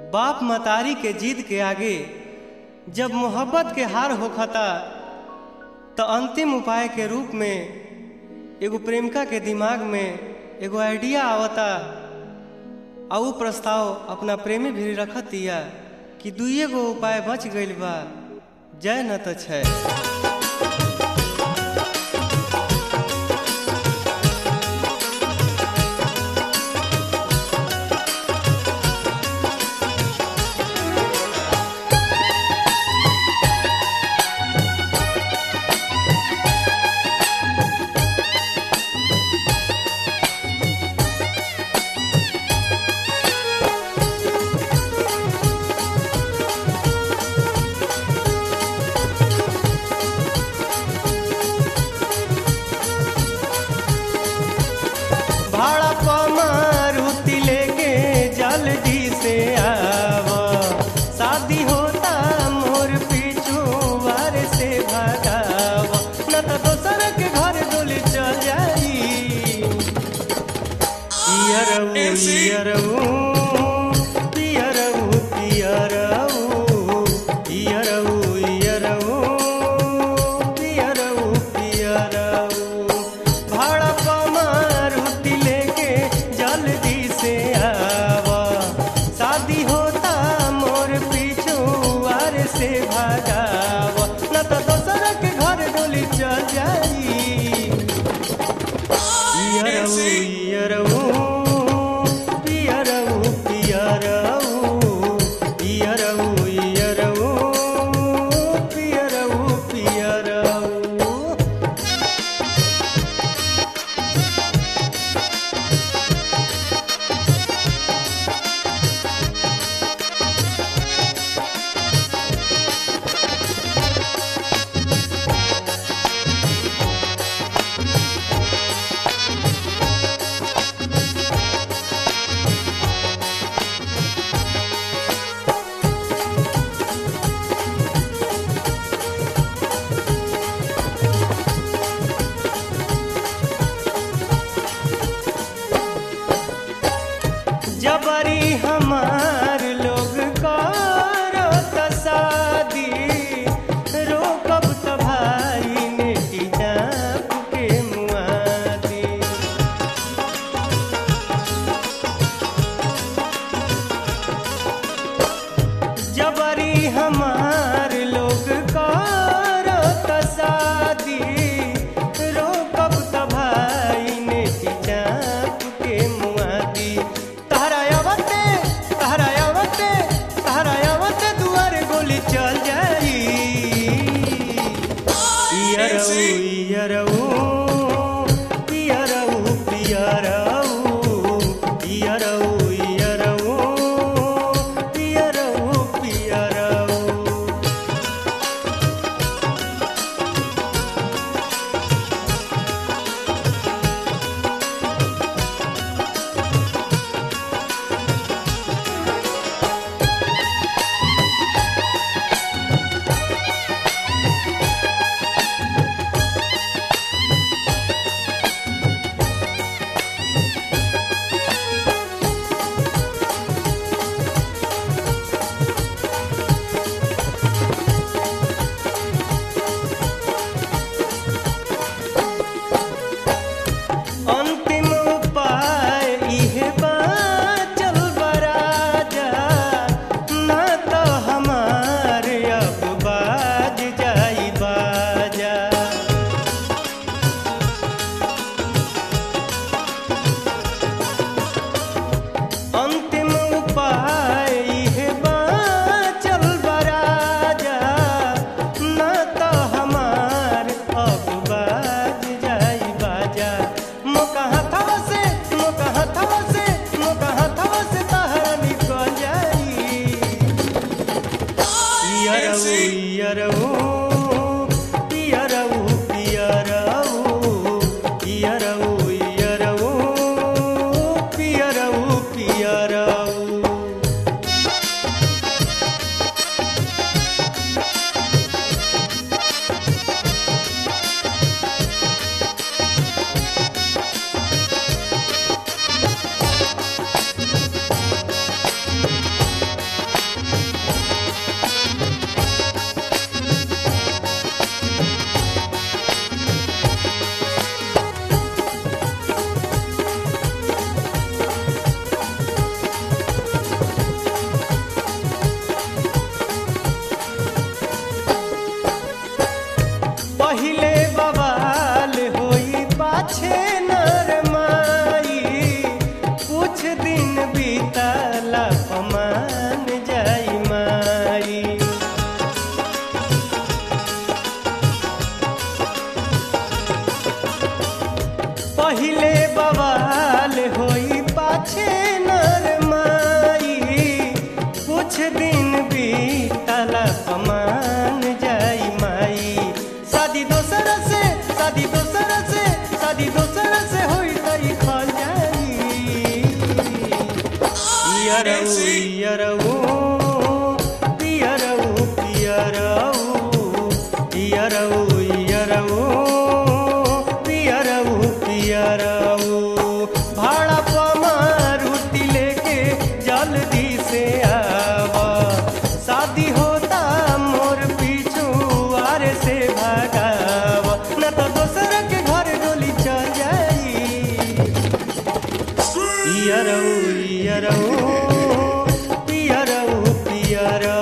बाप मतारी के जिद के आगे जब मोहब्बत के हार होखता तो अंतिम उपाय के रूप में एगो प्रेमिका के दिमाग में एगो आइडिया आवता आ उ प्रस्ताव अपना प्रेमी भी रखत दिया कि दुइये गो उपाय बच गइल बा जय न तो छै भाड़ा पमारुति लेके जल्दी से आव शादी होता मोर पीछू वार से भगाव न तो दोसर के घर डोली चल जाई पियरऊ पियरऊ पियरऊ पियरऊ पियरऊ पियरऊ पियरऊ पियरऊ भाड़ा पमारुति लेके जल्दी से आवा शादी होता मोर पीछू वार से भगाव न तो दोसर के घर डोली चल जाई पियरऊ पियरऊ पियरऊ पियरऊ पियरऊ पियरऊ पियरऊ पियरऊ जबरी हमार लोग करो त शादी रोकब त भाई नेटी जाप के मुआदी जबरी हमार लोग करो त शादी रोकब त भाई नेटी जाप के मुआदी तहरा आवते तहरा आवते तहरा आवते दुआर गोली चल जाई पियरऊ पियरऊ पियरऊ पियरऊ पियरऊ पियरऊ पियरऊ पियरऊ अंतिम उपाय इहे बाचल बराजा ना तो हमार अब बाज जाई बाजा अंतिम उपाय इहे बाचल बराजा ना तो हमार अब बाज जाई बाजा मोका हथवा से मोका हथवा से मोका हथवा से तहरा निकल जाई पियरऊ पियरऊ पियरऊ पियरऊ पियरऊ पियरऊ पियरऊ पियरऊ पियरऊ पियरऊ पियरऊ पियरऊ पियरऊ पियरऊ पियरऊ पियरऊ भाड़ा पमारुति लेके जल्दी से आवा शादी होता मोर पीछू आरे से भगावा न तो दोसर के घर डोली चल जाई पियरऊ पियरऊ पियरऊ पियरऊ